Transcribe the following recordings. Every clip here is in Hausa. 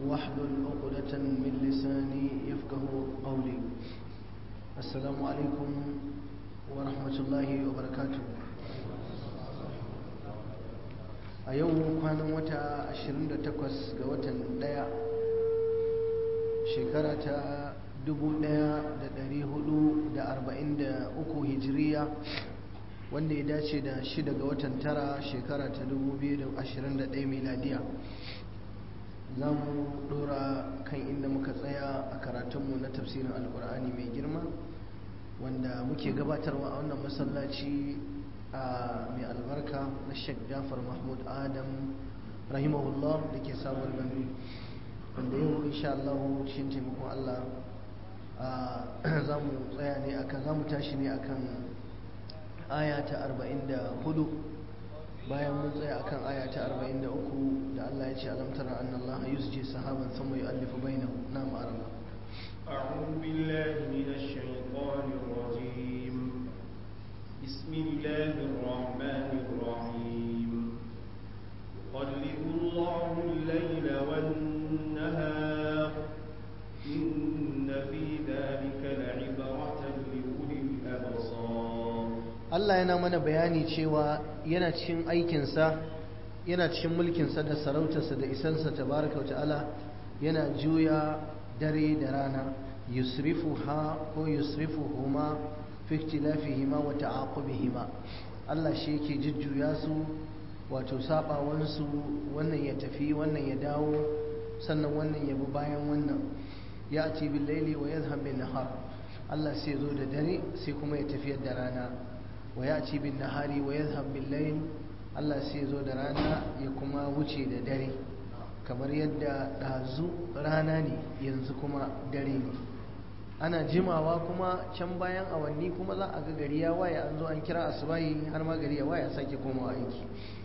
واحلل عقدة من لساني يفقه قولي السلام عليكم ورحمة الله وبركاته a yau kwanan wata 28 ga watan daya shekara ta 1443 hijiriya wanda ya dace da shida ga watan tara shekara ta 2021 miladiya za mu dora kan inda muka tsaya a karatunmu na tafsirin alkur'ani mai girma wanda muke gabatarwa a wannan masallaci a mai albarka na sheikh jafar mahmud adam rahimahullah da ke samun gandu wanda yau insha Allah cikin taimakon Allah za mu tsaya ne akan za mu tashi ne akan aya ta 44 bayan mun tsaya akan aya ta 43 da Allah ya ce alam tara anna Allah yusji sahaban thumma yu'allifu bainahu na ma'arama أعوذ بالله من الشيطان الرجيم بسم الله الرحمن الرحيم يقلب الله الليل والنهار إن في ذلك لعبرة لأولي الأبصار Allah yana mana bayani cewa yana cikin aikinsa yana cikin mulkinsa da sarautarsa da isansa tabaraka wa ta'ala yana juya dare da rana yusrifu ha ko yusrifu huma fi ikhtilafihima wa ta'aqubihima Allah shi yake jujjuya su wato sabawansu wannan ya tafi wannan ya dawo sannan wannan ya bi bayan wannan ya ati bil laili wa yadhhab bin nahar Allah sai zo da dare sai kuma ya tafi da rana wa ya ci bin nahari wa yadhhab bil layl Allah sai zo da rana ya kuma wuce da dare kamar yadda ɗazu rana ne yanzu kuma dare ne ana jimawa kuma can bayan awanni kuma za a ga gari ya waye an zo an kira asubahi har ma gari ya waye a sake komawa aiki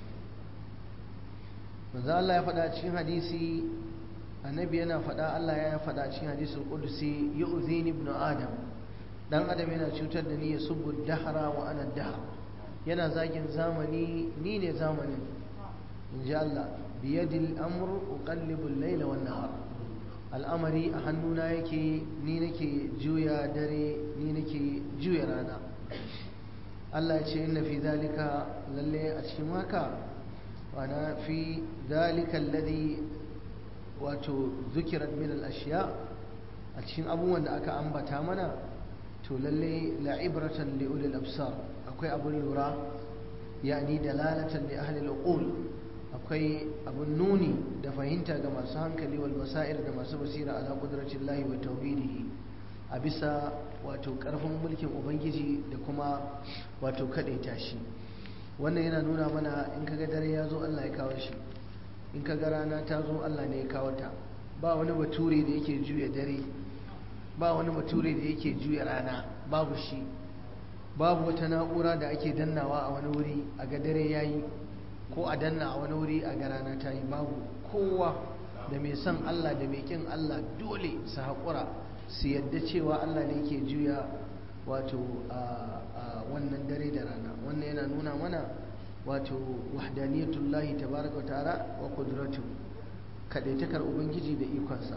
manzo Allah ya faɗa cikin hadisi annabi yana faɗa Allah ya faɗa cikin hadisul qudsi yu'zini ibnu adam dan adam yana cutar da ni ya subu dahra wa ana dahr yana zagin zamani ni ne zamanin inji Allah biyadil amr uqallibu al-layla wan nahar al'amari a hannuna yake ni nake juya dare ni nake juya rana Allah ya ce inna fi zalika lalle a cikin haka wana fi zalika alladhi wato zukirat min al-ashiya a cikin abubuwan da aka ambata mana to lalle la'ibratan li ulil absar akwai abun lura yani dalalatan li ahli al-uqul akwai abun nuni da fahimta ga masu hankali wal basair da masu basira ala qudratin lahi wa tauhidihi a bisa wato karfin mulkin ubangiji da kuma wato kadaita shi wannan yana nuna mana in kaga dare ya zo Allah ya kawo shi in kaga rana ta zo Allah ne ya kawo ta ba wani bature da yake juya dare ba wani bature da yake juya rana babu shi babu wata na'ura da ake dannawa a wani wuri a ga dare yayi ko a danna a wani wuri a ga rana ta yi babu kowa da mai son Allah da mai kin Allah dole su haƙura su yadda cewa Allah ne ke juya wato a wannan dare da rana wannan yana nuna mana wato wahdaniyatullahi tabaraka wa ta'ala wa qudratu kadaitakar ubangiji da ikonsa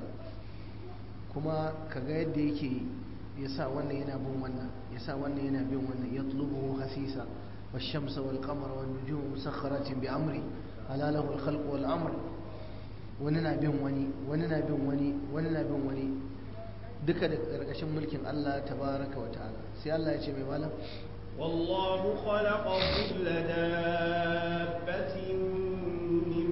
kuma kaga yadda yake yasa wannan yana bin wannan yasa wannan yana bin wannan yatlubuhu hasisa والشمس والقمر والنجوم مسخرات بأمري ألا له الخلق والأمر وننا بين وني وننا بين وني وننا بين وني duka da ƙarƙashin mulkin Allah tabaraka wa ta'ala sai Allah ya ce mai malam والله خلق كل دابة من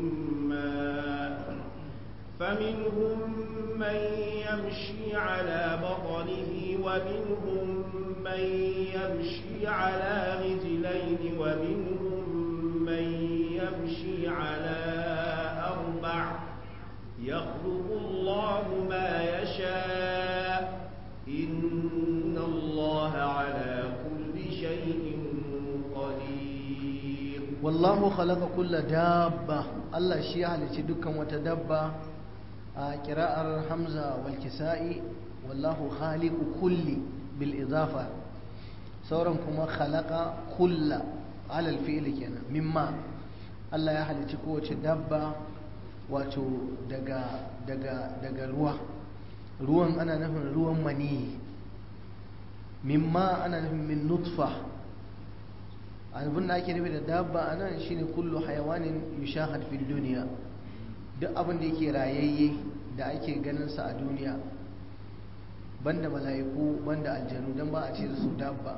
ماء فمنهم من يمشي على بطنه ومنهم من يمشي على رجلين ومنهم من يمشي على أربع يخلق الله ما يشاء إن الله على كل شيء قدير والله خلق كل دابة الله شيء على دكا وتدبى قراءة حمزة والكسائي والله خالق كل بالإضافة sauran kuma khalaqa kulla alal fi'li kenan mimma Allah ya halicci kowace dabba wato daga daga daga ruwa ruwan ana nufin ruwan mani mimma ana nufin min nutfa abin da ake nufi da dabba a nan shine kullu hayawanin yushahad fil duniya duk abin da yake rayayye da ake ganin sa a duniya banda mala'iku banda aljanu dan ba a ce da su dabba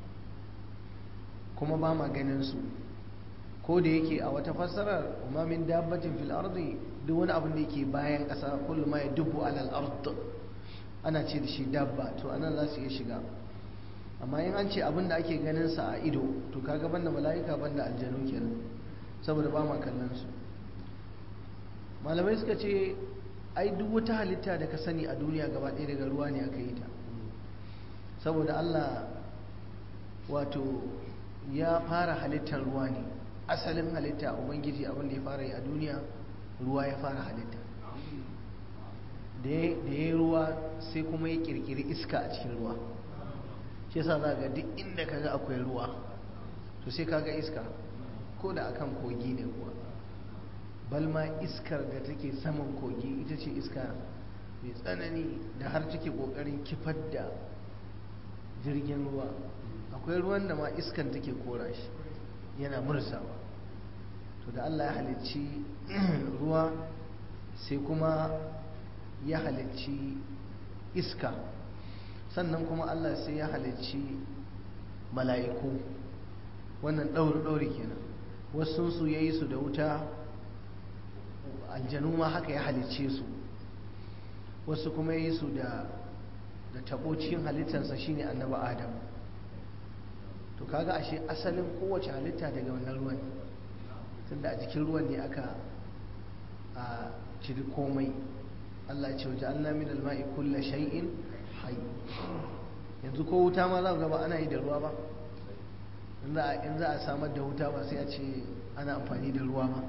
kuma ba ma ganin su ko da yake a wata fassarar umma min dabbatin fil ardi duk wani abin da yake bayan ƙasa kullu ma yadubbu alal ard ana ce da shi dabba to anan za su iya shiga amma in an ce abin da ake ganin sa a ido to kaga banda mala'ika banda aljanu kenan saboda ba ma kallon su malamai suka ce ai duk wata halitta da ka sani a duniya gaba ɗaya daga ruwa ne aka yi ta saboda Allah wato ya fara halittar ruwa ne asalin halitta ubangiji abin da ya fara yi a duniya ruwa ya fara halitta da ya yi ruwa sai kuma ya kirkiri iska a cikin ruwa shi yasa za ga duk inda kaga akwai ruwa to sai kaga iska ko da akan kogi ne kuwa balma iskar da take saman kogi ita ce iska mai tsanani da har take kokarin kifar da jirgin ruwa akwai ruwan da ma iskan take kora shi yana mursawa to da Allah ya halicci ruwa sai kuma ya halicci iska sannan kuma Allah sai ya halicci mala'iku wannan ɗauri-ɗauri kenan wasu su ya yi su da wuta aljanu ma haka ya halicce su wasu kuma ya yi su da da tabo cikin halittarsa shine annaba adam to kaga ashe asalin kowace halitta daga wannan ruwan tunda a jikin ruwan ne aka a ciri komai Allah ya ce waje Allah min alma'i kulla shay'in hayy yanzu ko wuta ma za ku ba ana yi da ruwa ba in za a samar da wuta ba sai a ce ana amfani da ruwa ba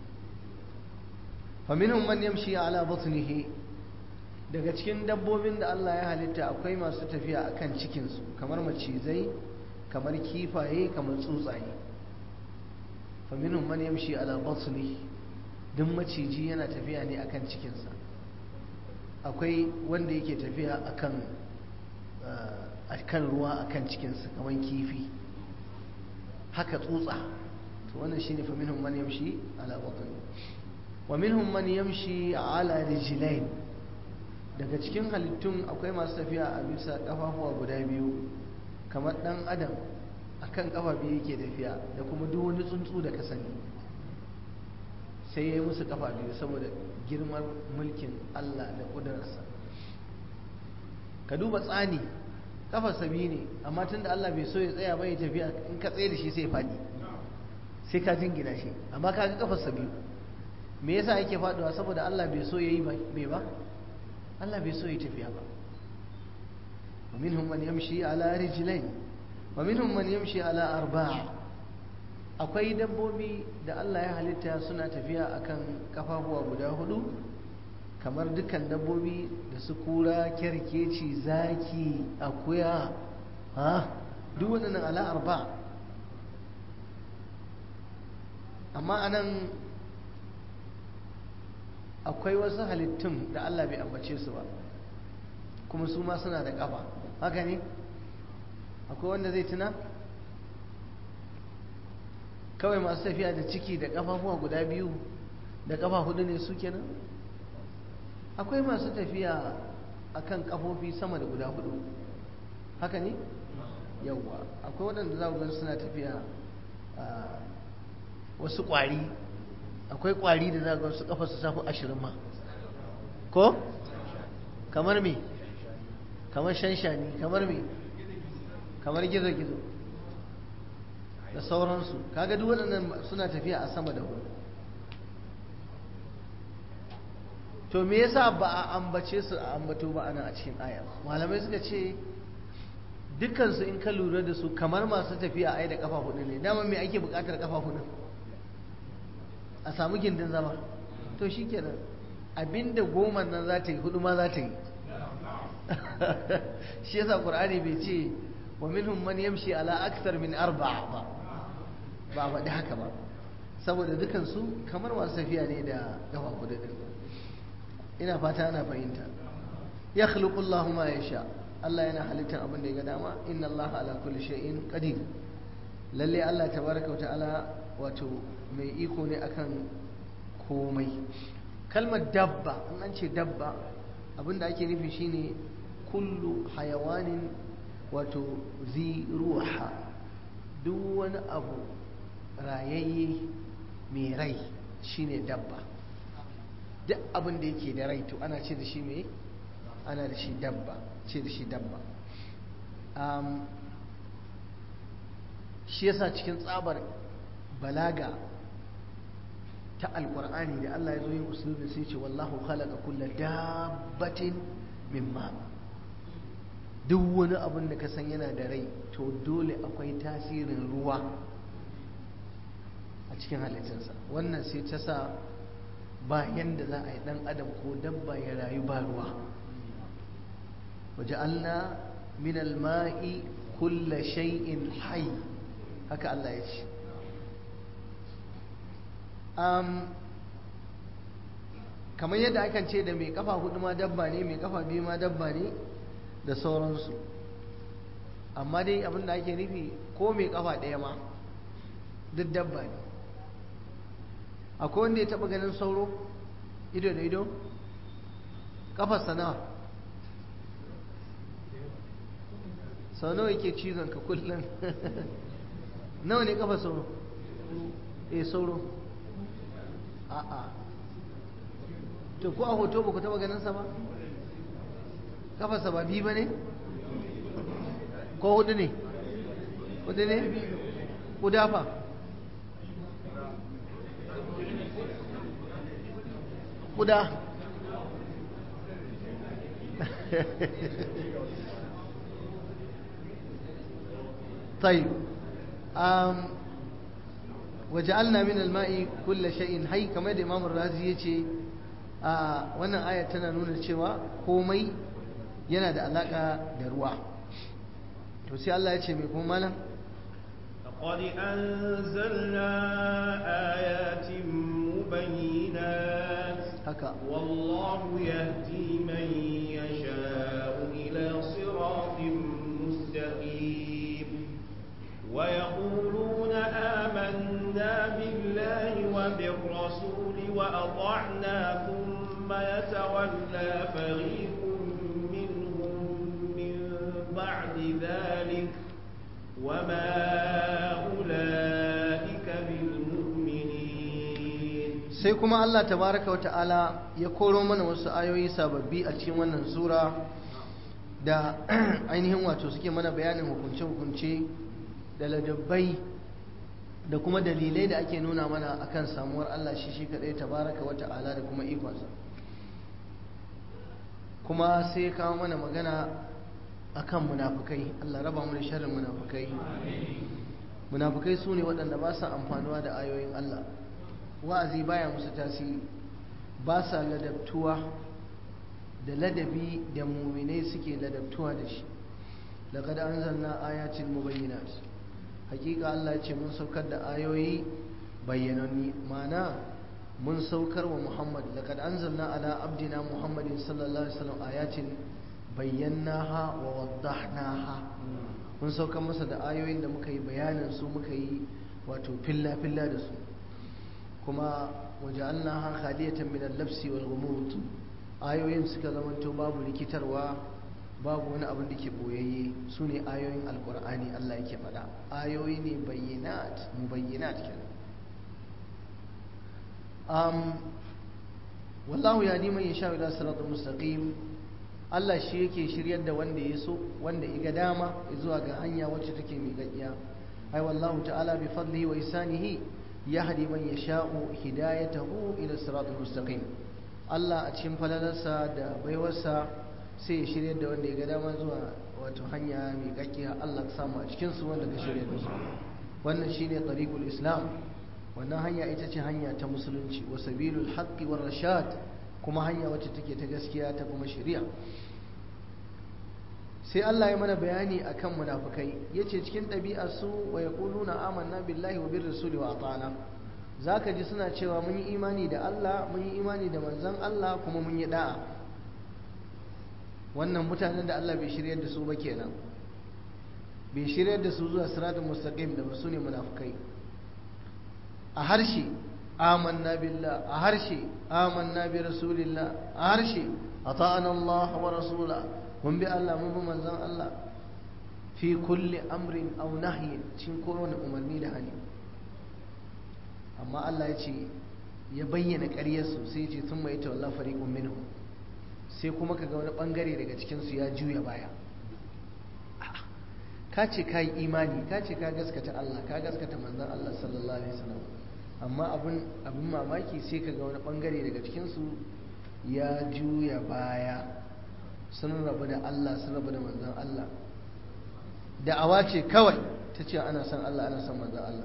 faminhum man yamshi ala batnihi daga cikin dabbobin da Allah ya halitta akwai masu tafiya akan cikinsu kamar macizai kamar kifaye kamar tsuntsaye faminhum man yamshi ala batnihi duk maciji yana tafiya ne akan cikinsa akwai wanda yake tafiya akan akan ruwa akan cikinsa kamar kifi haka tsutsa to wannan shine faminhum man yamshi ala batnihi wa minhum man yamshi ala rijlain daga cikin halittun akwai masu tafiya a bisa kafafuwa guda biyu kamar dan adam akan kafa biyu yake tafiya da kuma duk wani tsuntsu da ka sani sai ya yi musu kafa biyu saboda girman mulkin Allah da ƙudurarsa ka duba tsani kafarsa biyu ne amma tunda Allah bai so ya tsaya bai tafiya in ka tsaye da shi sai faɗi sai ka jingina shi amma ka ga kafarsa biyu me yasa yake faduwa saboda Allah bai so yayi bai ba Allah bai so yi tafiya ba wa minhum man yamshi ala rijlain wa minhum man yamshi ala arba' akwai dabbobi da Allah ya halitta suna tafiya akan kafafuwa guda hudu kamar dukkan dabbobi da su kura kyarkeci zaki akuya ha duk waɗannan ala arba' amma anan akwai wasu halittun da Allah bai ambace su ba kuma su ma suna da ƙafa haka ne akwai wanda zai tuna kawai masu tafiya da ciki da ƙafafuwa guda biyu da ƙafa hudu ne su kenan akwai masu tafiya akan ƙafofi sama da guda hudu haka ne yawwa akwai waɗanda za ku gan suna tafiya wasu ƙwari akwai kwari da za ga su kafa su safi ashirin ma ko kamar me kamar shanshani kamar me kamar gizo-gizo da sauransu kaga duk waɗannan suna tafiya a sama da hudu to me yasa ba a ambace su a ambato ba ana a cikin aya malamai suka ce dukkansu in ka lura da su kamar masu tafiya ai da kafa hudu ne dama me ake bukatar kafa hudu a samu gindin zama to shi kenan abinda goma nan za ta yi hudu ma za ta yi shi yasa qur'ani bai ce wa minhum man yamshi ala akthar min arba'a ba ba faɗi haka ba saboda dukansu kamar masu tafiya ne da gafa kudu din ina fata ana fahimta ya khluqullahu ma yasha Allah yana halittar abin da ya ga dama inna Allah ala kulli shay'in qadir lalle Allah tabaraka ta'ala wato mai iko ne akan komai kalmar dabba in an ce dabba abin da ake nufi shine kullu hayawanin wato zi ruha duk wani abu rayayye mai rai shine dabba duk abin da yake da rai to ana ce da shi mai ana da shi dabba ce da shi dabba shi yasa cikin tsabar balaga ta alkur'ani da Allah ya zo yin usulun sai ce wallahu khalaqa kulla dabbatin mimma duk wani abin da ka san yana da rai to dole akwai tasirin ruwa a cikin halittarsa wannan sai ta sa ba yanda za a yi dan adam ko dabba ya rayu ba ruwa waje'alna min alma'i kulla shay'in hayy haka Allah ya ce kamar yadda akan ce da mai kafa hudu ma dabba ne mai kafa biyu ma dabba ne da sauransu amma dai abin da ake nufi ko mai kafa ɗaya ma duk dabba ne akwai wanda ya taɓa ganin sauro ido da ido kafarsa nawa sau nawa yake cizon ka kullum nawa ne kafa sauro eh sauro a'a to ko a hoto ba ku taba ganin sa ba kafarsa ba biyu ba ne ko hudu ne hudu ne kudafa kuda طيب وجعلنا من الماء كل شيء حي كما da Imam Razi yace a wannan aya tana nuna cewa komai yana da alaka da ruwa to sai Allah ya ce mai kuma malam لقد أنزلنا آيات مبينات haka والله يهدي من يشاء إلى صراط مستقيم ويقولون آمنا بالله وبالرسول وأطعنا ثم يتولى فريق منهم من بعد ذلك وما أولئك بالمؤمنين sai kuma Allah tabaraka wata'ala ya koro mana wasu ayoyi sababbi a cikin wannan sura da ainihin wato suke mana bayanin hukunce-hukunce da ladabbai da kuma dalilai da ake nuna mana akan samuwar Allah shi shi kadai tabaraka wata'ala da kuma ikonsa kuma sai ya kawo mana magana akan munafukai Allah raba mu da sharrin munafukai munafukai su ne waɗanda ba sa amfanuwa da ayoyin Allah wa'azi baya musu tasiri ba sa ladabtuwa da ladabi da muminai suke ladabtuwa da shi laqad anzalna ayatin mubayyinat hakika Allah ce mun saukar da ayoyi bayyananni mana mun saukar wa Muhammad laqad anzalna ala abdina Muhammadin sallallahu alaihi wasallam ayatin bayyanaha wa waddahnaha mun saukar masa da ayoyin da muka yi bayanin su muka yi wato filla filla da su kuma waja'alnaha khaliyatan min al-labsi wal ghumut ayoyin suka zamanto babu rikitarwa babu wani abin da ke boyayye su ne ayoyin alkur'ani Allah yake faɗa ayoyi ne bayyinat mubayyinat kenan um wallahu ya man yasha ila siratal mustaqim Allah shi yake shiryar da wanda ya so wanda iga dama zuwa ga hanya wacce take miƙaƙiya ai wallahu ta'ala bi fadlihi wa ihsanihi yahdi man yasha'u hidayatahu ila siratal mustaqim Allah a cikin falalarsa da baiwarsa sai ya shirya da wanda ya ga dama zuwa wato hanya mai kakkiya Allah ka samu a cikin su wanda ka shirya da su wannan shine tariqul islam wannan hanya ita ce hanya ta musulunci wa sabilul haqqi war rashad kuma hanya wacce take ta gaskiya ta kuma shari'a sai Allah ya mana bayani akan munafikai yace cikin ɗabi'ar su wa yaquluna amanna billahi wa bir rasuli wa ata'na za ka ji suna cewa mun yi imani da Allah mun yi imani da manzan Allah kuma mun yi da'a wannan mutanen da Allah bai shiryar da su ba kenan bai shiryar da su zuwa siratul mustaqim da su ne munafukai a harshe amanna billah a harshe amanna bi rasulillah a harshe ata'ana Allah wa rasula mun bi Allah mun bi manzan Allah fi kulli amrin aw nahyin cikin kowane umarni da hani amma Allah ya ce ya bayyana ƙaryarsu sai ce sun mai tawalla fariqun minhum sai kuma kaga wani bangare daga cikin su ya juya baya ka ce ka yi imani ka ce ka gaskata Allah ka gaskata manzon Allah sallallahu alaihi wasallam amma abin abin mamaki sai kaga wani bangare daga cikin su ya juya baya sun rabu da Allah sun rabu da manzon Allah da'awa ce kawai ta ce ana son Allah ana son manzon Allah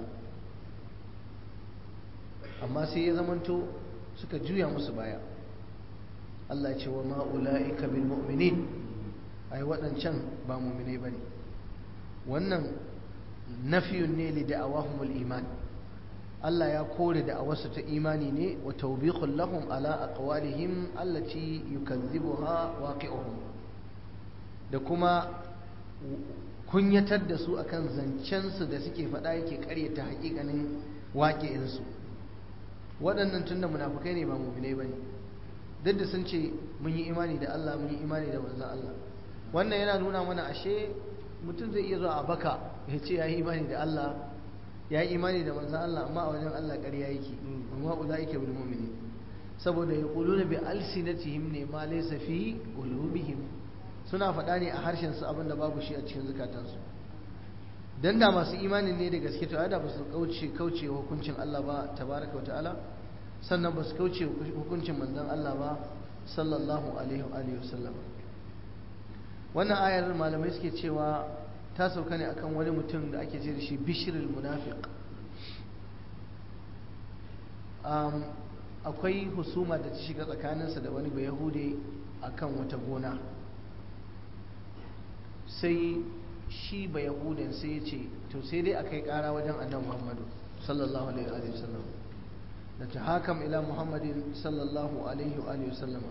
amma sai ya zamanto suka juya musu baya Allah ya ce wa ma'ula'ika bil mu'minin ai waɗancan ba mu'minai bane wannan nafiyun ne li da'awahumul iman Allah ya kore da'awarsu ta imani ne wa tawbiqul lahum ala aqwalihim allati yukazzibuha waqi'uhum da kuma kunyatar da su akan zancensu da suke faɗa yake ƙaryata haƙiƙanin waƙi'insu waɗannan tun da munafukai ne ba muminai ba ne duk da sun ce mun yi imani da Allah mun yi imani da manzan Allah wannan yana nuna mana ashe mutum zai iya zuwa a baka ya ce ya yi imani da Allah ya yi imani da manzan Allah amma a wajen Allah ƙarya yake amma ula yake bil mu'mini saboda ya quluna bi alsinatihim ne ma laysa fi qulubihim suna faɗa ne a harshen su abin da babu shi a cikin zukatansu dan da masu imanin ne da gaske to da ba su kauce kauce hukuncin Allah ba tabaraka ta'ala sannan ba su kauce hukuncin manzon Allah ba sallallahu alaihi wa alihi wasallam wannan ayar malamai suke cewa ta sauka ne akan wani mutum da ake ce da shi bishrul munafiq um, akwai husuma da ta shiga tsakaninsa da wani bayahude akan wata gona sai shi ba yahudan sai ya ce to sai dai akai kara wajen annan muhammadu sallallahu alaihi wa sallam da ta hakam ila muhammadin sallallahu alaihi wa sallama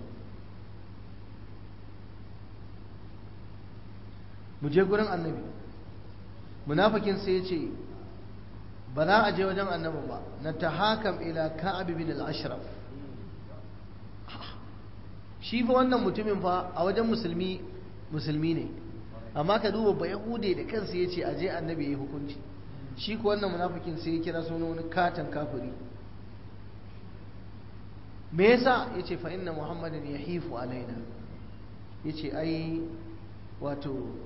mu je gurin annabi munafikin sai ya ce ba za a je wajen annabi ba na ta hakam ila ka'ab bin al-ashraf shi fa wannan mutumin fa a wajen musulmi musulmi ne amma ka duba ba yahude da kansa ya ce a je annabi ya yi hukunci shi ku wannan munafikin sai ya kira sunan wani katon kafiri me yasa ya ce fa inna muhammadin ya hifu alaina ya ce ai wato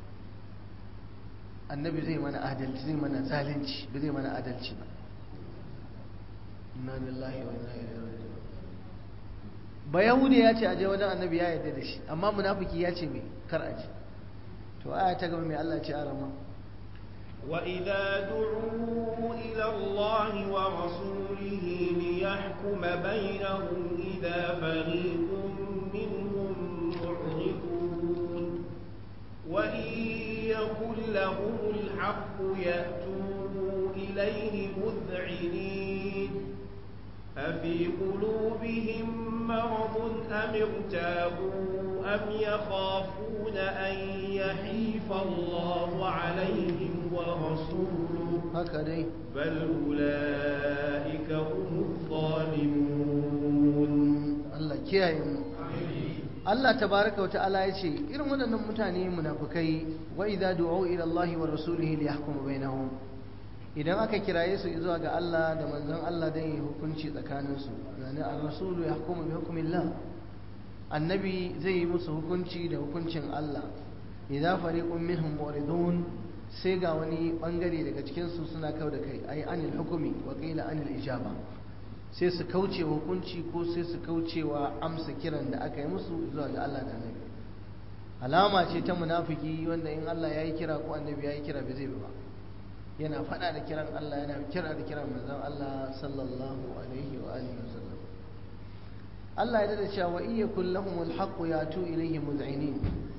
annabi zai mana adalci zai mana zalunci ba zai mana adalci ba inna lillahi wa inna ilaihi raji'un ba yahude ya ce aje wajen annabi ya yarda da shi amma munafiki ya ce me kar aje to aya ta gaba mai Allah ce arama وإذا دعوا إلى الله ورسوله ليحكم بينهم إذا فريق منهم معرضون وإن يكن لهم الحق يأتوا إليه مذعنين أفي قلوبهم مرض أم ارتابوا أم يخافون أن يحيف الله عليهم ورسوله هكذا بل أولئك هم الظالمون Allah kiyaye mu Allah tabaraka wa ta'ala ya ce irin waɗannan mutane munafukai wa idza du'u ila Allah wa rasulihi li yahkuma bainahum idan aka kiraye su zuwa ga Allah da manzon Allah dan yi hukunci tsakanin su yani ar-rasulu yahkumu bi hukmillah annabi zai yi musu hukunci da hukuncin Allah idza fariqun minhum muridun sai ga wani bangare daga cikin su suna kau da kai ai anil hukumi wa qila anil ijaba sai su kauce hukunci ko sai su kaucewa amsa kiran da aka yi musu zuwa ga Allah da annabi alama ce ta munafiki wanda in Allah ya yi kira ko annabi ya yi kira bai zai ba yana faɗa da kiran Allah yana kira da kiran manzon Allah sallallahu alaihi wa alihi wasallam Allah ya dada cewa iya kullahumul haqqu yatu ilayhi muz'inin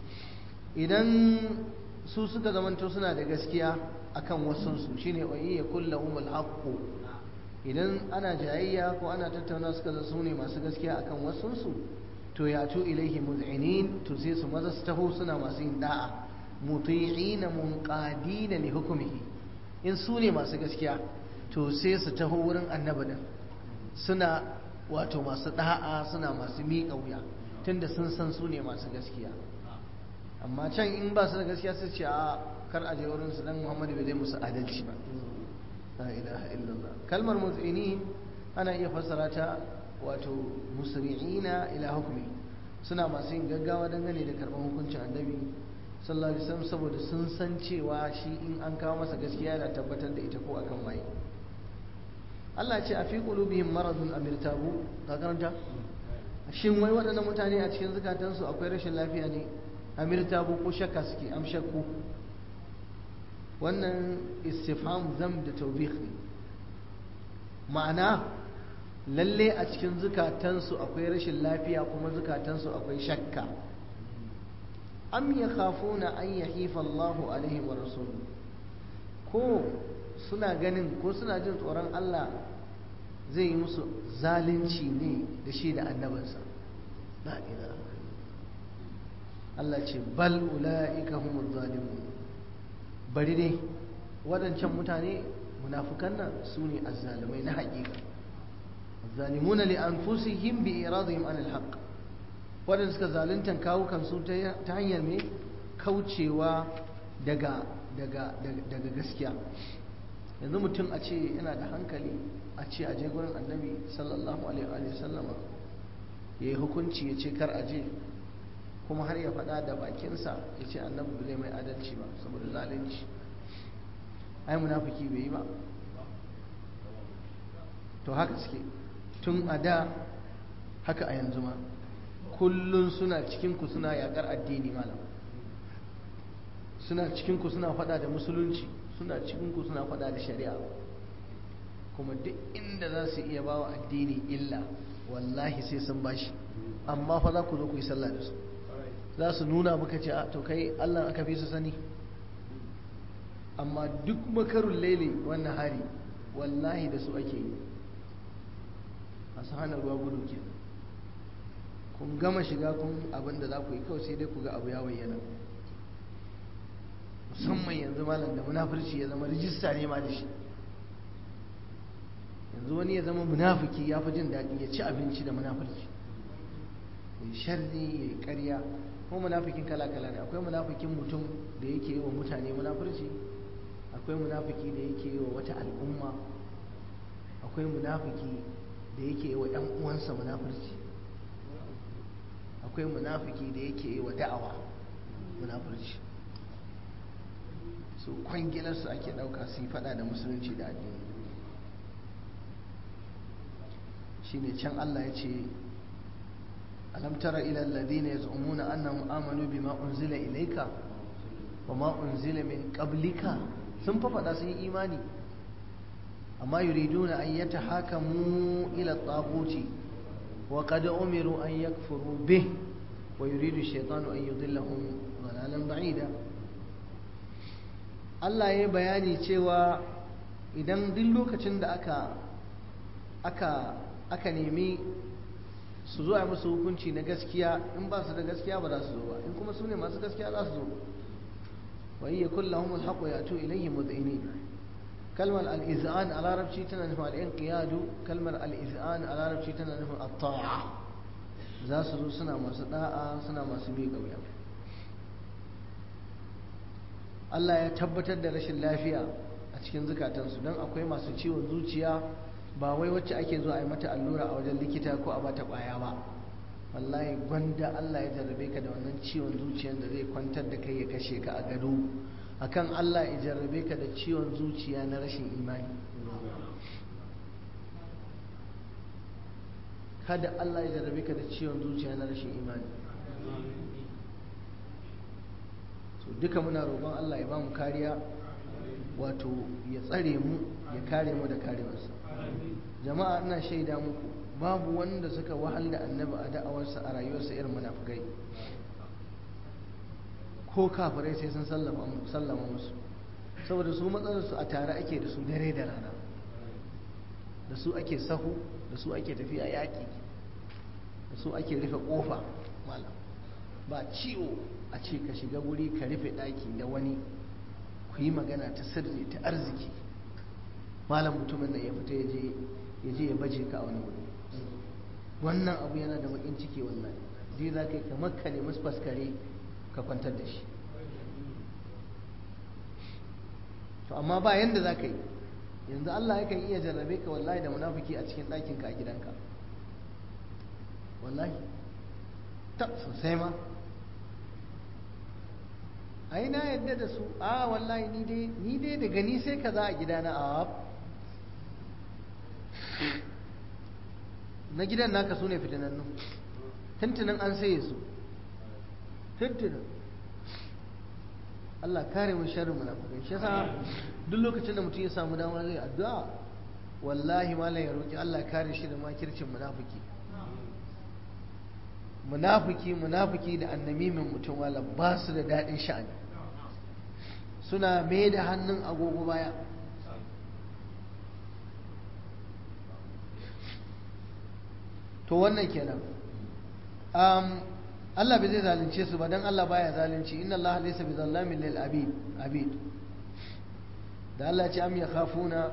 idan su suka zamanto suna da gaskiya akan wasunsu shine wa iya kullahumul haqqu idan ana jayayya ko ana tattauna suka za su ne masu gaskiya akan wasunsu to ya tu ilaihi muz'inin to sai su maza su taho suna masu yin da'a muti'ina munqadina li hukmihi in su ne masu gaskiya to sai su taho wurin annabi din suna wato masu da'a suna masu miƙa wuya tunda sun san su ne masu gaskiya amma can in ba su da gaskiya sai ce a kar a je wurin su dan Muhammadu bai zai musu adalci ba la ilaha illallah kalmar muz'inin ana iya fassara ta wato musri'ina ila hukmi suna masu yin gaggawa dangane da karɓar hukuncin annabi sallallahu alaihi wasallam saboda sun san cewa shi in an kawo masa gaskiya yana tabbatar da ita ko akan waye Allah ce a fi qulubihim maradun am irtabu ka karanta shin wai waɗannan mutane a cikin zukatansu akwai rashin lafiya ne am irtabu ko shakka suke am shakku wannan istifham zam da tawbih ne ma'ana lalle a cikin zukatansu akwai rashin lafiya kuma zukatansu akwai shakka am ya khafuna an yahifa Allahu alaihi wa rasuluhu ko suna ganin ko suna jin tsoron Allah zai yi musu zalunci ne da shi da annabinsa la ilaha Allah ce bal ulaika humuz zalimun bari dai waɗancan mutane munafukan nan su ne azzalumai na haƙiƙa الظالمون لأنفسهم بإرادهم عن الحق waɗanda suka zaluntan kawo kansu ta hanyar mai kaucewa daga gaskiya yanzu mutum a ce yana da hankali a ce a je gurin annabi sallallahu alaihi wa sallama ya yi hukunci ya ce kar a je kuma har ya faɗa da bakinsa ya ce annabi ba zai mai adalci ba saboda zalunci ai munafiki bai yi ba to haka suke tun a da haka a yanzu ma kullum suna cikinku suna yakar addini malam suna cikinku suna fada da musulunci suna cikinku suna fada da shari'a kuma duk inda za su iya bawa addini illa wallahi sai sun bashi amma fa za ku zo ku yi sallah da su za su nuna maka ce a to kai allah aka fi su sani amma duk makarun laili wannan hari wallahi da su ake yi masu hana ruwa gudu ke kun gama shiga kun abin da za ku yi kawai sai dai ku ga abu ya bayyana musamman yanzu malam da munafurci ya zama rijista ne ma da shi yanzu wani ya zama munafiki ya fi jin daɗi ya ci abinci da munafurci ya sharri ya yi ƙarya ko munafikin kala-kala ne akwai munafikin mutum da yake yi wa mutane munafurci akwai munafiki da yake yi wa wata al'umma akwai munafiki da yake yi wa ‘yan uwansa munafurci akwai munafiki da yake yi wa da'awa munafurci su kwangilarsu ake ɗauka su yi faɗa da musulunci da addini shi ne can Allah ya ce alam tara ila alladhina yaz'umuna annahum amanu bima unzila ilayka wa ma unzila min qablika sun fa faɗa sun yi imani amma yuriduna an yatahakamu ila at-taghuti wa qad umiru an yakfuru bih wa yuridu ash-shaytanu an yudillahum dhalalan ba'ida Allah ya bayani cewa idan duk lokacin da aka aka aka nemi su zo a musu hukunci na gaskiya in ba su da gaskiya ba za su zo ba in kuma su ne masu gaskiya za su zo wa iya kullahum alhaqu yatu ilayhi mud'inin kalmar al-iz'an a larabci tana nufin al-inqiyadu kalmar al-iz'an a larabci tana nufin at-ta'a za su zo suna masu da'a suna masu miƙa wuya Allah ya tabbatar da rashin lafiya a cikin zukatansu don akwai masu ciwon zuciya ba wai wacce ake zuwa a yi mata allura a wajen likita ko a bata kwaya ba wallahi gwanda Allah ya jarrabe ka da wannan ciwon zuciyar da zai kwantar da kai ya kashe ka a gado akan Allah ya jarrabe ka da ciwon zuciya na rashin imani kada Allah ya jarrabe ka da ciwon zuciya na rashin imani so duka muna roƙon Allah ya ba mu kariya wato ya tsare mu ya kare mu da karewarsa jama'a ina shaida muku babu wanda suka wahal da annabi a da'awarsa a rayuwarsa irin munafikai ko kafirai sai sun sallama musu saboda su matsalarsu a tare ake da su dare da rana da su ake sahu da su ake tafiya yaƙi da su ake rufe ƙofa malam ba ciwo a ce ka shiga wuri ka rufe ɗaki da wani ku yi magana ta sirri ta arziki malam mutumin da ya fita ya je ya baje ka a wani wuri wannan abu yana da bakin ciki wallahi zai za ka yi kamar ka nemi faskare ka kwantar da shi to amma ba yanda za ka yi yanzu Allah yakan iya jarrabe ka wallahi da munafiki a cikin ɗakinka a gidanka wallahi ta sosai ma ai na yadda da su a wallahi ni dai ni dai daga ni sai kaza a gidana a na gidan naka su ne fitinannu tuntunan an saye su tuntunan Allah kare mun sharrin munafikai shi yasa duk lokacin da mutum ya samu dama zai addu'a wallahi malam ya roki Allah kare shi da makircin munafiki munafiki munafiki da annamimin mutum wala ba su da daɗin sha'ani suna mai da hannun agogo baya to wannan kenan um, Allah bai zai zalunce su ba don Allah baya zalunci inna Allah laysa bi zallamin lil abid abid da Allah ce am yakhafuna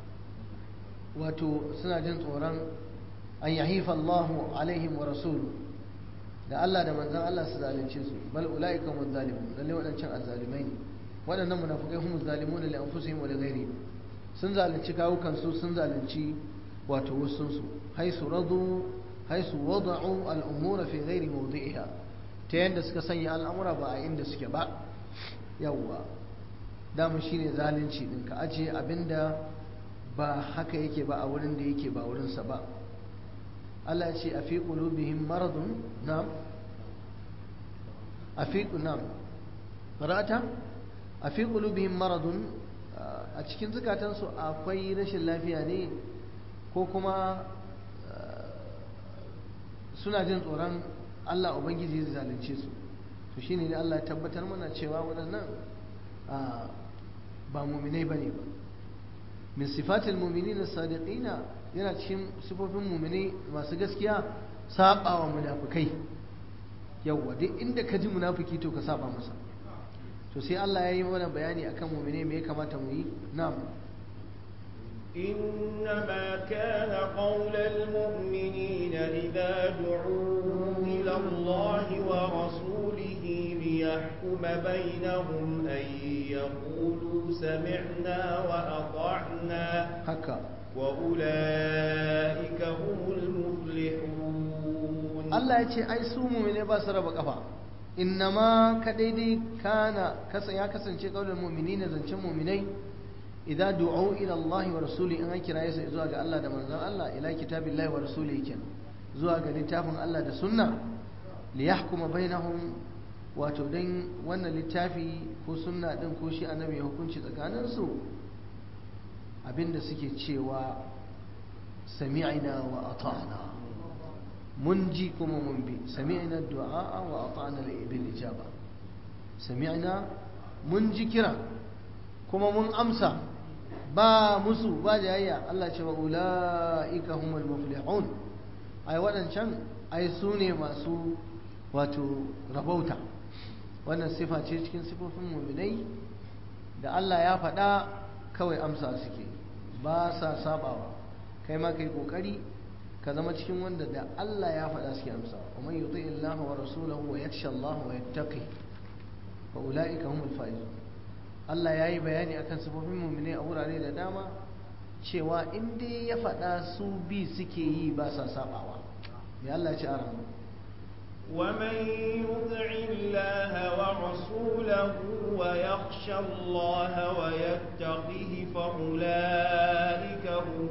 wato suna jin tsoron an yahifa Allah alaihim wa rasuluhu da Allah da manzon Allah su zalunce su bal ulaika hum zalimun lalle wadancan azzalimai ne wadannan munafikai hum zalimun li anfusihim wa li ghairihim sun zalunci kawukan su sun zalunci wato wasun su haisu radu haisu wada'u al'umura fi ghairi mawdi'iha ta yadda suka sanya al'amura ba a inda suke ba yawwa dama shine zalunci din ka ajiye abinda ba haka yake ba a wurin da yake ba wurinsa ba Allah ce a fi qulubihim maradun na'am a fi na'am qara'ata a fi qulubihim maradun a cikin zukatansu akwai rashin lafiya ne ko kuma suna jin tsoron Allah Ubangiji zai zalunce su to shine ne Allah ya tabbatar mana cewa waɗannan ba muminai bane ba min sifatil mu'minina sadiqina yana cikin sifofin muminai masu gaskiya saba wa munafikai yawwa duk inda ka ji munafiki to ka saba masa to sai Allah ya yi mana bayani akan muminai me ya kamata mu yi na'am إنما كان قول المؤمنين إذا دعوا إلى الله ورسوله ليحكم بينهم أن يقولوا سمعنا وأطعنا haka وأولئك هم المفلحون Allah ya ce ai su mu'mine ba su raba kafa innama ka daidai kana kasa ya kasance kaulul mu'minina zancen mu'minai idan du'u ila Allah wa rasuli in an kiraye su zuwa ga Allah da manzon Allah ila kitabillahi wa rasulihi ken zuwa ga littafin Allah da sunna li yahkuma bainahum wato dan wannan littafi ko sunna din ko shi annabi ya hukunci tsakanin su abinda suke cewa sami'na wa ata'na mun ji kuma mun bi sami'na du'a wa ata'na bil ijaba sami'na mun ji kira kuma mun amsa ba musu ba jayayya Allah ce wa ula'ika humul muflihun ai waɗancan ai su ne masu wato rabauta wannan sifa ce cikin sifofin muminai da Allah ya faɗa kawai amsa suke ba sa sabawa kai ma kai kokari ka zama cikin wanda da Allah ya faɗa suke amsa wa man yuti Allah wa rasulahu wa yakhsha Allah wa yattaqi fa ula'ika humul faizun Allah ya yi bayani akan sifofin mummune a wurare da dama cewa in dai ya faɗa su bi suke yi ba sa sabawa mai Allah ya ci a ramu ومن يطع الله ورسوله ويخشى الله ويتقه فأولئك هم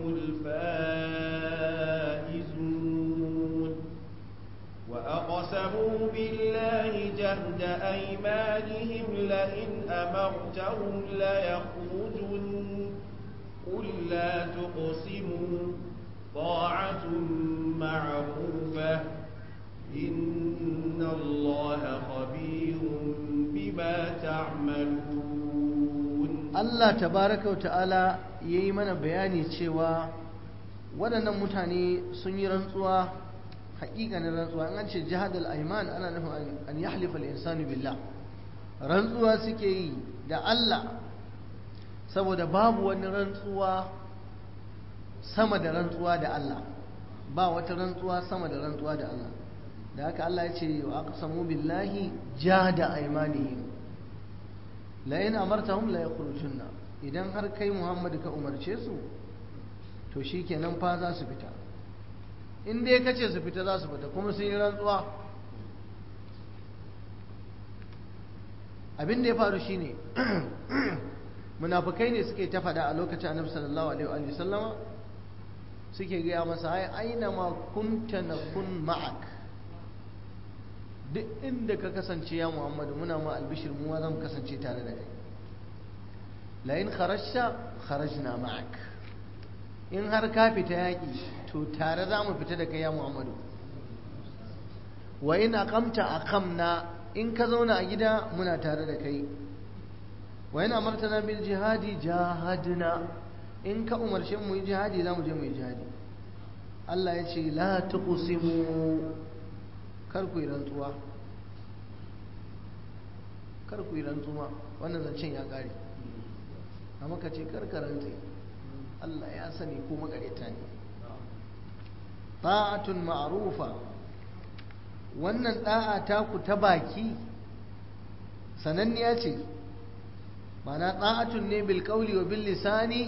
الفائزون وأقسموا بالله جهد أيمانهم لئن أمرتهم ليخرجن قل لا تقسموا طاعة معروفة إن الله خبير بما تعملون Allah tabaraka wa ta'ala ya yi mana bayani cewa waɗannan mutane sun yi rantsuwa haƙiƙanin rantsuwa an ce jihadul aiman ana nufin an yahlifa al-insanu billah rantsuwa suke yi da Allah saboda babu wani rantsuwa sama da rantsuwa da Allah ba wata rantsuwa sama da rantsuwa da Allah da haka Allah ya ce wa aqsamu billahi jahada aymanihim la in amartahum la yakhrujunna idan har kai Muhammad ka umarce su to shikenan fa za su fita in dai kace su fita za su fita kuma sun yi rantsuwa abin da ya faru shine munafukai ne suke ta fada a lokacin annabi sallallahu alaihi wa sallama suke gaya masa ai aina ma kunta nakun ma'ak duk inda ka kasance ya muhammadu muna ma albishir mu ma zan kasance tare da kai la in kharajta kharajna ma'ak in har ka fita yaki to tare za mu fita da kai ya muhammadu wa in aqamta aqamna in ka zauna a gida muna tare da kai wa in amartana bil jihadi jahadna in ka umarshe mu yi jihadi za mu je mu yi jihadi Allah ya ce la tuqsimu kar ku yi rantsuwa kar ku yi rantsuwa wannan zancen ya kare amma ka ce kar ka rantse Allah ya sani ko makareta ne ta'atun ma'rufa wannan da'a ta ku ta baki sananniya ce mana ta'atun ne bil qawli wa bil lisani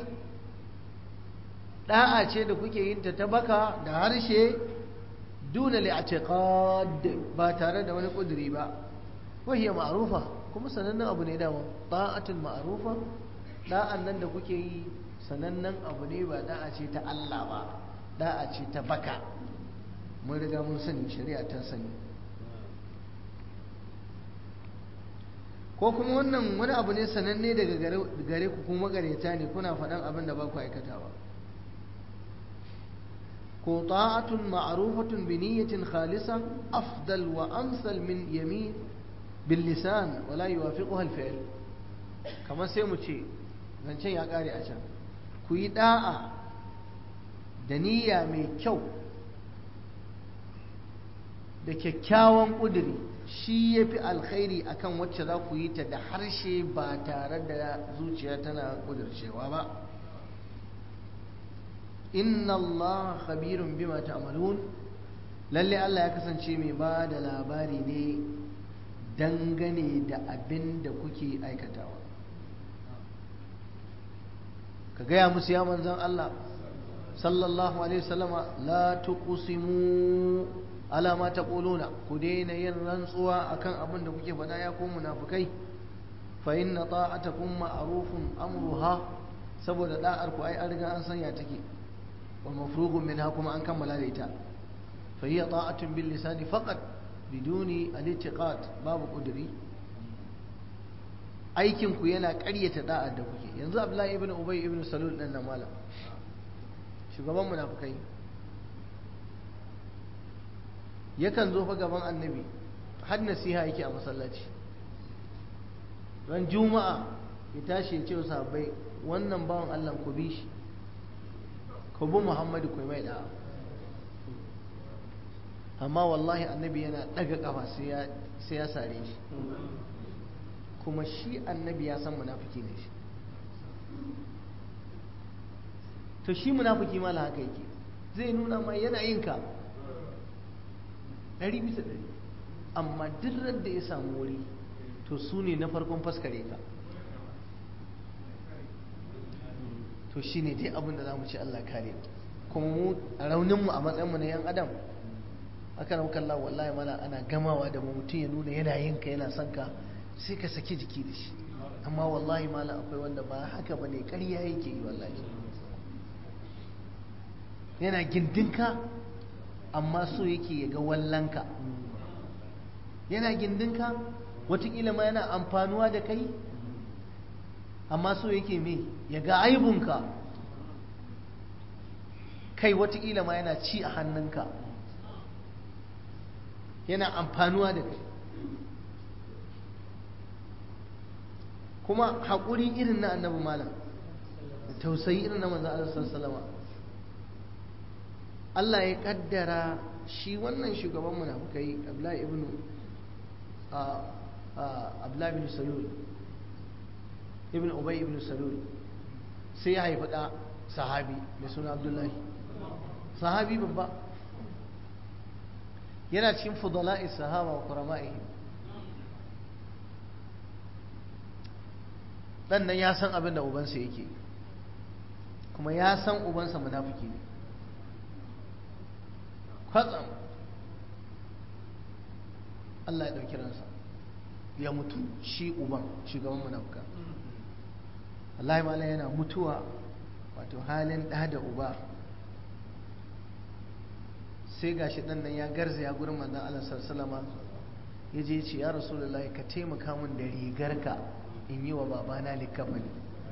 da'a ce da kuke yin ta ta baka da harshe duna li'tiqad ba tare da wani kuduri ba wahiya ma'rufa kuma sanannen abu ne dama ta'atun ma'rufa da'an nan da kuke yi sanannen abu ne ba da'a ce ta Allah ba da'a ce ta baka mun riga mun sani shari'a ta sani ko kuma wannan wani abu ne sananne daga gare ku kuma gareta ne kuna faɗan abin da ba ku aikatawa ko ta'atun ma'rufatun bi niyyatin khalisa afdal wa amsal min yamin bil lisan wala yuwafiquha al fi'l kamar sai mu ce zancen ya kare a can ku yi da'a da niyya mai kyau da kyakkyawan ƙuduri shi ya fi alkhairi akan wacce za ku yi ta da harshe ba tare da zuciya tana ƙudurcewa ba inna Allah khabirun bima ta'malun lalle Allah ya kasance mai ba da labari ne dangane da abin da kuke aikatawa ka gaya musu ya manzan Allah sallallahu alaihi wasallama la tuqsimu ala ma taquluna ku daina yin rantsuwa akan abin da kuke faɗa ya ku munafikai fa inna ta'atakum ma'rufun amruha saboda da'ar ku ai an riga an sanya take wa mafrughun minha kuma an kammala da ita fa hiya ta'atun bil lisani faqat biduni al-i'tiqad babu qudri aikin ku yana ƙaryata da'ar da kuke yanzu Abdullahi ibn Ubay ibn Salul dan nan malam shugaban munafikai yakan zo fa gaban annabi har nasiha yake a masallaci ran juma'a ya tashi ya ce wa sahabbai wannan bawan Allah ku bi shi ku bi Muhammadu ku mai da'a amma wallahi annabi yana daga kafa sai ya sai ya sare shi kuma shi annabi ya san munafiki ne shi to shi munafiki ma haka yake zai nuna ma yana yin ka ɗari bisa ɗari amma duk da ya samu wuri to su ne na farkon faskare ka to shi ne dai abin da za mu ce Allah kare kuma mu a rauninmu a matsayinmu na 'yan adam aka rauka Allah wallahi mana ana gamawa da mu mutum ya nuna yana yin ka yana son ka sai ka saki jiki da shi amma wallahi mala akwai wanda ba haka ba ne ƙarya yake yi wallahi yana gindinka amma so yake ya ga wallanka yana gindinka watakila ma yana amfanuwa da kai amma so yake me ya ga aibunka kai watakila ma yana ci a hannunka yana amfanuwa da kai kuma haƙuri irin na annabi malam da tausayi irin na manzo Allah sallallahu Allah ya kaddara shi wannan shugaban munafukai Abdullahi ibn Abdullahi ibn Salul ibn Ubay ibn Salul sai ya haifi da sahabi mai suna Abdullahi sahabi babba yana cikin fudala'i sahaba wa kurama'ihim dan nan ya san abin da ubansa yake kuma ya san ubansa munafiki ne kwatsam Allah ya ɗauki ransa ya mutu shi uban shugaban munafuka Allah ma yana mutuwa wato halin ɗa da uba sai gashi ɗan nan ya garzaya gurin manzon Allah sallallahu ya je ce ya rasulullahi ka taimaka min da rigarka in yi wa babana likafani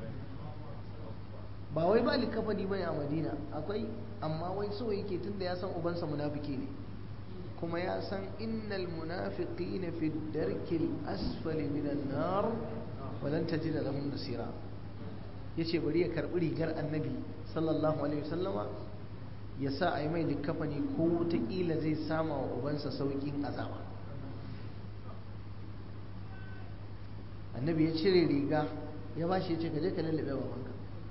ba wai ba likafani bane a madina akwai amma wai so yake tunda ya san ubansa munafiki ne kuma ya san innal munafiqina fi darkil asfali minan nar walan tajida lahum nasira yace bari ya karbi rigar annabi sallallahu alaihi wasallama ya sa a yi mai likafani ko ta kila zai sama wa ubansa saukin azaba annabi ya cire riga ya ba shi ya ce ka je ka lallabe babanka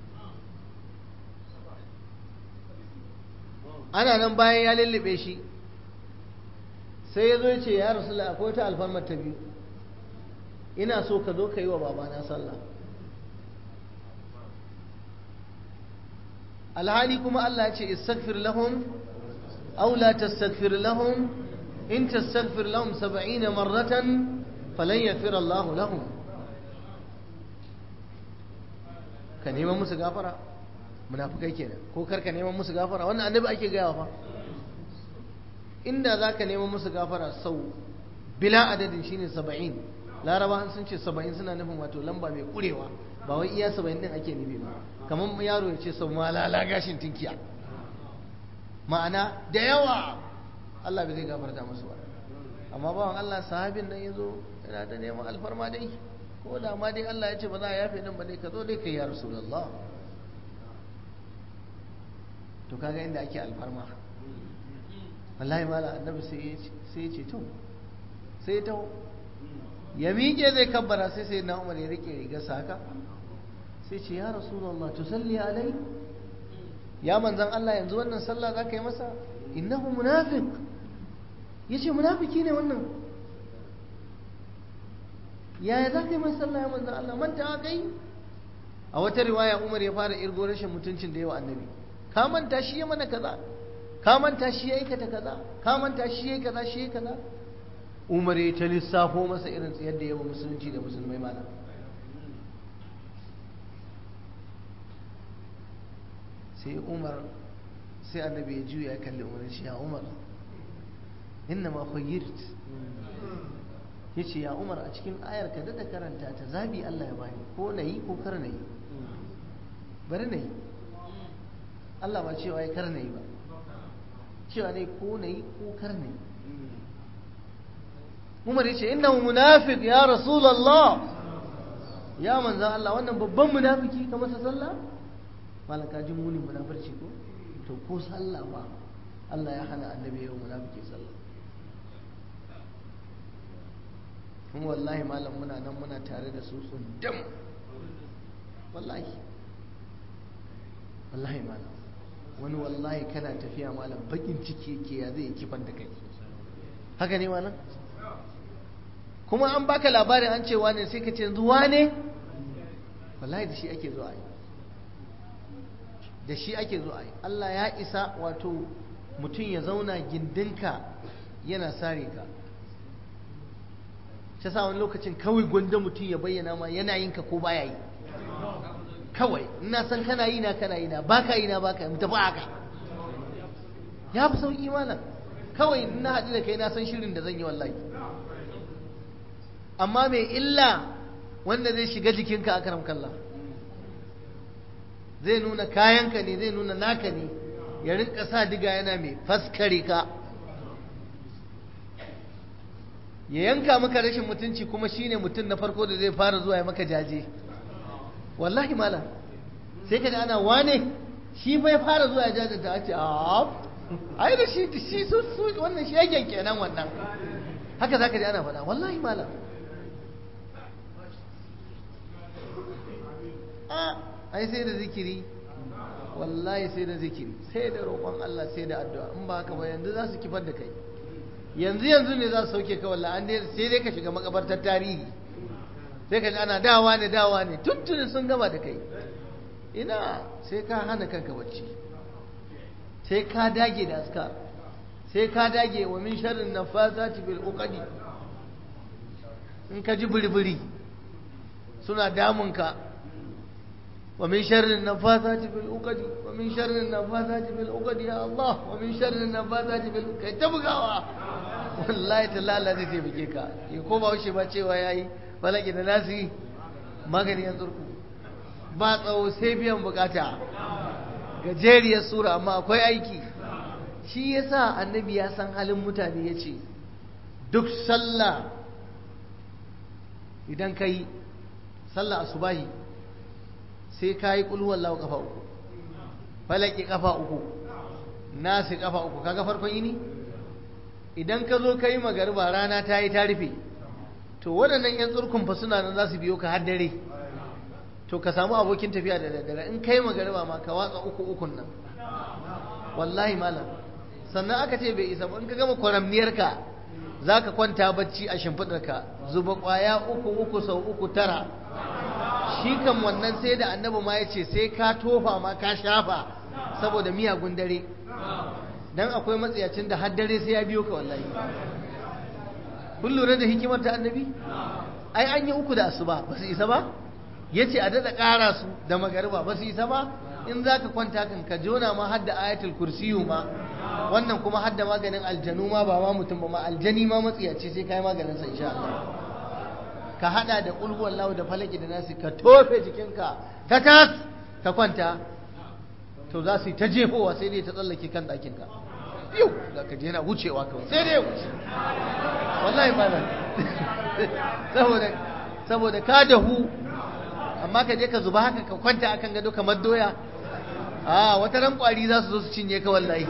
ana nan bayan ya lallabe shi sai ya zo ya ce ya rasu akwai wata alfarmar ta biyu ina so ka zo ka yi wa babana sallah alhali kuma Allah ya ce istaghfir lahum aw la tastaghfir lahum in tastaghfir lahum 70 marratan falan yaghfir Allah lahum ka neman musu gafara munafukai kenan ko kar ka neman musu gafara wannan annabi ake gaya fa inda za ka neman musu gafara sau bila adadin shine saba'in laraba sun ce saba'in suna nufin wato lamba mai kurewa ba wai iya saba'in din ake nufi ba kamar yaro ya ce sau malala gashin tinkiya ma'ana da yawa Allah bai zai gafarta musu ba amma bawan Allah sahabin nan ya zo yana da neman alfarma dai ko da ma dai Allah ya ce ba za a yafe nan ba dai ka zo dai ka yi ya rasulullah to kaga inda ake alfarma wallahi mala annabi sai ya ce to sai ta ya miƙe zai kabbara sai sai na umar ya rike riga saka sai ce ya rasulullah tusalli alai ya manzan Allah yanzu wannan sallah za ka yi masa innahu munafiq ya ce munafiki ne wannan yaya za ka yi masa sallah ya manzan Allah manta kai a wata riwaya umar ya fara irgo rashin mutuncin da yawa annabi ka manta shi ya mana kaza ka manta shi ya aikata kaza ka manta shi ya kaza shi ya kaza umar ya ta lissafo masa irin tsayar da yawa musulunci da musulmai mana sai umar sai annabi ya juya ya kalli umar shi ya umar inna ma khayyirt yace ya umar a cikin ayar ka da karanta ta zabi Allah ya bani ko nayi ko kar nayi bari nayi Allah ba cewa ya kar nayi ba cewa ne ko nayi ko kar nayi Umar yace innahu munafiq ya rasulullah ya manzan Allah wannan babban munafiki ka masa sallah malaka jin munin munafirci ko to ko sallah ba Allah ya hana annabi yau munafiki sallah kuma wallahi malam muna nan muna tare da su tsundam wallahi wallahi malam wani wallahi kana tafiya malam bakin ciki yake ya zai kifan da kai haka ne malam kuma an baka labarin an ce wane sai ka ce yanzu wane wallahi da shi ake zuwa yi da shi ake zuwa yi Allah ya isa wato mutum ya zauna gindinka yana sare ka shi sa wani lokacin kawai gwanda mutum ya bayyana ma yana yin ka ko baya yi kawai ina san kana yi na kana yi na baka yi na baka yi mu tafi haka ya fi sauki malam kawai ina haɗu da kai na san shirin da zan yi wallahi amma mai illa wanda zai shiga jikinka a karam kalla zai nuna kayanka ne zai nuna naka ne ya rinka sa diga yana mai faskare ka ya yanka maka rashin mutunci kuma shine mutum na farko da zai fara zuwa ya maka jaje wallahi mala sai ka ana wane shi bai fara zuwa ya jajanta a ce ai da shi shi su wannan shi yake kenan wannan haka zaka ji ana faɗa wallahi malam a ai sai da zikiri wallahi sai da zikiri sai da roƙon Allah sai da addu'a in ba haka ba yanzu za su kifar da kai yanzu yanzu ne za su sauke ka wallahi an dai sai dai ka shiga makabartar tarihi sai ka ji ana dawa ne dawa ne tuntuni sun gama da kai ina sai ka hana kanka bacci sai ka dage da askar sai ka dage wa min sharrin nafasati bil uqadi in ka ji buri suna damunka wa min sharrin nafasati bil uqadi wa min sharrin nafasati bil uqadi ya Allah wa min sharrin nafasati bil kai ta bugawa wallahi talala zai taimake ka ya ko ba wuce ba cewa yayi balaki da nasi magani yan tsurku ba tsawo sai biyan bukata gajeriyar sura amma akwai aiki shi yasa annabi ya san halin mutane ya ce duk sallah idan ka yi sallah asubahi sai ka yi ƙulhuwallahu ƙafa uku falaki ƙafa uku nasi ƙafa uku kaga farkon yini idan ka zo ka yi magariba rana ta yi ta rufe to waɗannan 'yan tsurkun fa suna nan za su biyo ka har dare to ka samu abokin tafiya da daddare in kai magariba ma ka watsa uku ukun nan wallahi malam sannan aka ce bai isa ba in ka gama kwaramniyarka za ka kwanta bacci a shimfiɗarka zuba ƙwaya uku uku sau uku tara shi kan wannan sai da annabi ma ya ce sai ka tofa ma ka shafa saboda miyagun dare dan akwai matsayacin da har dare sai ya biyo ka wallahi kun lura da hikimar ta annabi ai an yi uku da asuba ba su isa ba ya ce a daɗa ƙara su da magariba ba su isa ba in za ka kwanta kan ka jona ma hadda ayatul kursiyu ma wannan kuma hadda maganin aljanu ma ba ma mutum ba ma aljani ma matsiyaci sai kai maganin sa insha Allah ka hada da qul huwallahu da falaki da nasi ka tofe jikinka ta tas ka kwanta to za su yi ta jefowa sai dai ta tsallake kan ɗakin ka yau za ka je yana wucewa kawai sai dai wuce wallahi ba saboda saboda ka dahu amma ka je ka zuba haka ka kwanta akan gado kamar doya a wata ran kwari za su zo su cinye ka wallahi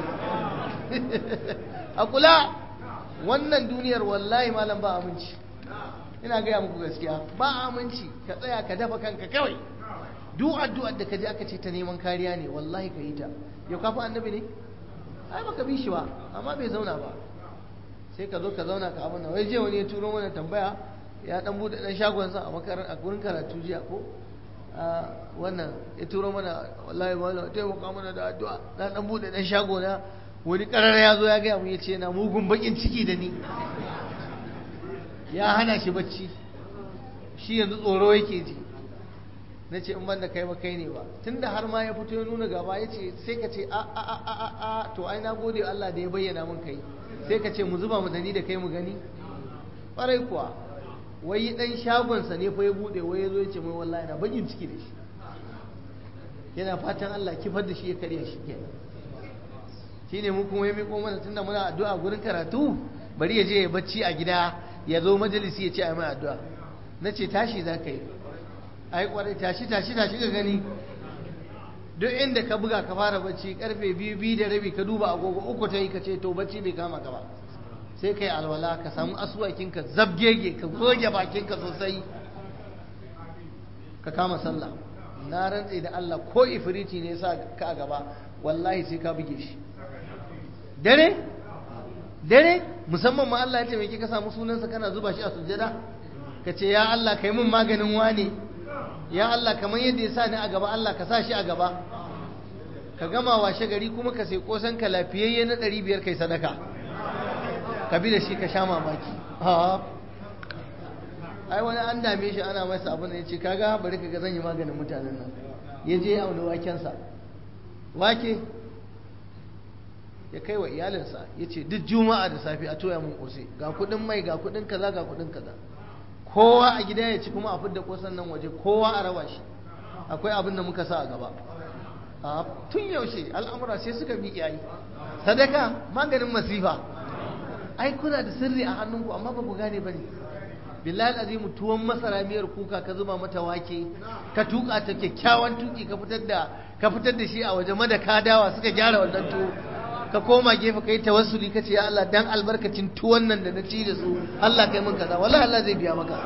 a kula wannan duniyar wallahi malam ba aminci ina gaya muku gaskiya ba aminci ka tsaya ka dafa kanka kawai duk addu'ar da ka je aka ce ta neman kariya ne wallahi ka yi ta yau kafa annabi ne ai baka bi shi ba amma bai zauna ba sai ka zo ka zauna ka abin nan wai je wani ya turo mana tambaya ya dan bude dan shagonsa a makarar a gurin karatu jiya ko wannan ya turo mana wallahi ba taimaka mana da addu'a na dan bude dan shago na wani karar ya zo ya gaya mu ya ce na mugun bakin ciki da ni ya hana shi bacci shi yanzu tsoro yake ji na ce in ban da kai ba kai ne ba tunda har ma ya fito ya nuna gaba ya ce sai ka ce a a a a a to ai na gode Allah da ya bayyana mun kai sai ka ce mu zuba mu dani da kai mu gani ƙwarai kuwa wai dan shagonsa ne fa ya bude wai ya zo ya ce mai wallahi na bakin ciki da shi yana fatan Allah kifar da shi ya karya shi kenan shine mu kuma ya miƙo mana tunda muna addu'a gurin karatu bari ya je ya bacci a gida ya zo majalisi ya ce a mai addu'a na ce tashi za ka yi ai kwarai tashi tashi tashi ka gani duk inda ka buga ka fara bacci karfe biyu biyu da rabi ka duba agogo uku ta yi ka ce to bacci bai kama ka ba sai ka yi alwala ka samu asuwakinka zabgege ka goge bakinka sosai ka kama sallah na rantse da Allah ko ifiriti ne sa ka a gaba wallahi sai ka buge shi dare dare musamman ma Allah ya taimake ka samu sunansa kana zuba shi a sujjada ka ce ya Allah kai mun maganin wane ya Allah kamar yadda ya sa ni a gaba Allah ka sa shi a gaba ka gama washe gari kuma ka sai kosan ka lafiyayye na ɗari biyar kai sadaka ka bi da shi ka sha mamaki ai wani an dame shi ana masa abin da ya ce kaga bari ka ga zan yi maganin mutanen nan ya je ya auna wakensa wake ya kai wa iyalinsa ya ce duk juma'a da safe a toya mun kose ga kudin mai ga kudin kaza ga kudin kaza kowa a gida ya ci kuma a fidda kosan nan waje kowa a raba shi akwai abin da muka sa a gaba tun yaushe al'amura sai suka bi yayi sadaka maganin masifa ai kuna da sirri a hannunku amma ba ku gane bane billahi azimu tuwon masara miyar kuka ka zuba mata wake ka tuka ta kyakkyawan tuki ka fitar da ka fitar da shi a waje mada ka dawa suka gyara wannan tuwo ka koma gefe kai tawassuli kace ya Allah dan albarkacin tuwon nan da na ci da su Allah kai mun kaza wallahi Allah zai biya maka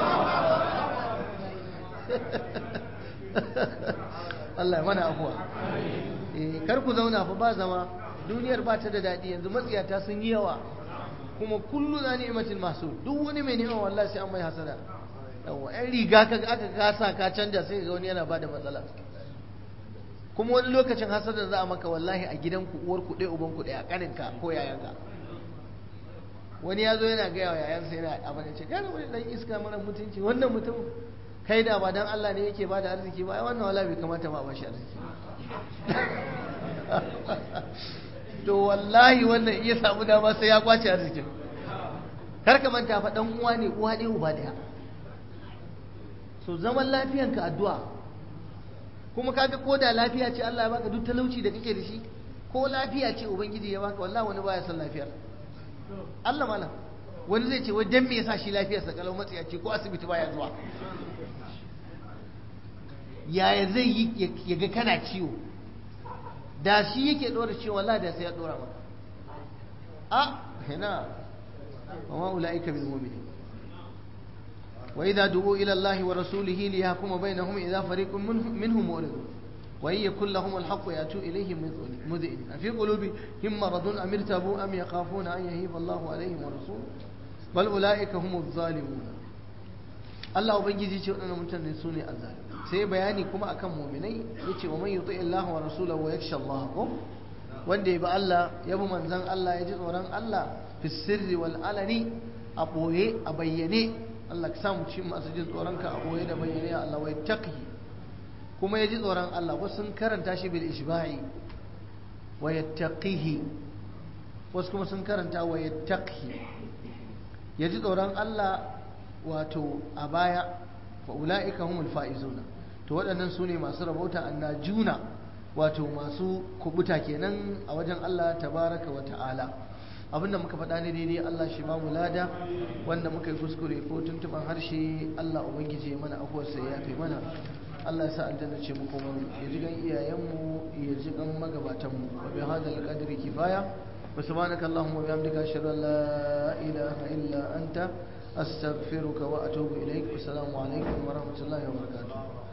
Allah ya mana afuwa eh kar ku zauna fa ba zama duniyar ba ta da daɗi yanzu matsiyata sun yi yawa kuma kullu na ni'matin masu duk wani mai ni'ima wallahi sai an mai hasada yawa ɗan riga ka aka kasa ka canja sai ga wani yana bada matsala kuma wani lokacin hasada za a maka wallahi a gidanku uwar ku ɗaya uban ku ɗaya ƙaninka ko yayanka wani ya zo yana gaya wa yayansa yana abin da ce gane wani ɗan iska mara mutunci wannan mutum kai da ba dan Allah ne yake bada arziki ba ai wannan wala bai kamata ma ba shi arziki to wallahi wannan iya samu dama sai ya kwace arzikin kar ka manta fa dan uwa ne uwa ɗaya uba ɗaya so zaman lafiyanka addu'a kuma kaga ko da lafiya ce Allah ya baka duk talauci da kake da shi ko lafiya ce ubangiji ya baka wallahi wani baya son lafiyar Allah mana wani zai ce wai dan me yasa shi lafiyarsa kalau matsiya ce ko asibiti baya zuwa yaya zai yi ya ga kana ciwo da shi yake dora ciwo wallahi da sai ya dora maka a hina wa ma ulaika bil mu'minin wa idza du'u ila Allah wa rasulihi li yahkuma bainahum idza fariqun minhum mu'ridun wa in yakul lahum al haqq yatu ilayhim mud'in fi qulubihim maradun am irtabu am yakhafuna an yahiba Allah alayhim wa rasuluhu bal ulaika humuz zalimun Allah ubangiji ce waɗannan mutane su ne azzalimi sai bayani kuma akan muminai yace wa man yuti Allah wa rasulahu wa yakhsha Allah ko wanda ya bi Allah ya bi manzon Allah ya ji tsoron Allah fi sirri wal alani a boye a bayyane Allah ka samu cikin masu jin tsoron ka a boye da bayyane ya Allah wai taqi kuma ya ji tsoron Allah wasu sun karanta shi bil ishba'i wa yattaqihi wasu kuma sun karanta wa yattaqi ya ji tsoron Allah wato a baya fa ula'ika humul fa'izuna to waɗannan su ne masu rabauta annajuna wato masu kubuta kenan a wajen Allah tabaraka wa ta'ala abinda muka faɗa ne daidai Allah shi ba mu lada wanda muka yi kuskure ko tuntuban harshe Allah ubangiji ya mana afuwar sai ya fi mana Allah ya sa aljanna ce mu kuma ya ji gan iyayenmu ya ji gan magabatanmu wa bi hadal qadri kifaya wa subhanaka allahumma wa bihamdika ashhadu an la ilaha illa anta أستغفرك وأتوب إليك والسلام عليكم ورحمة الله وبركاته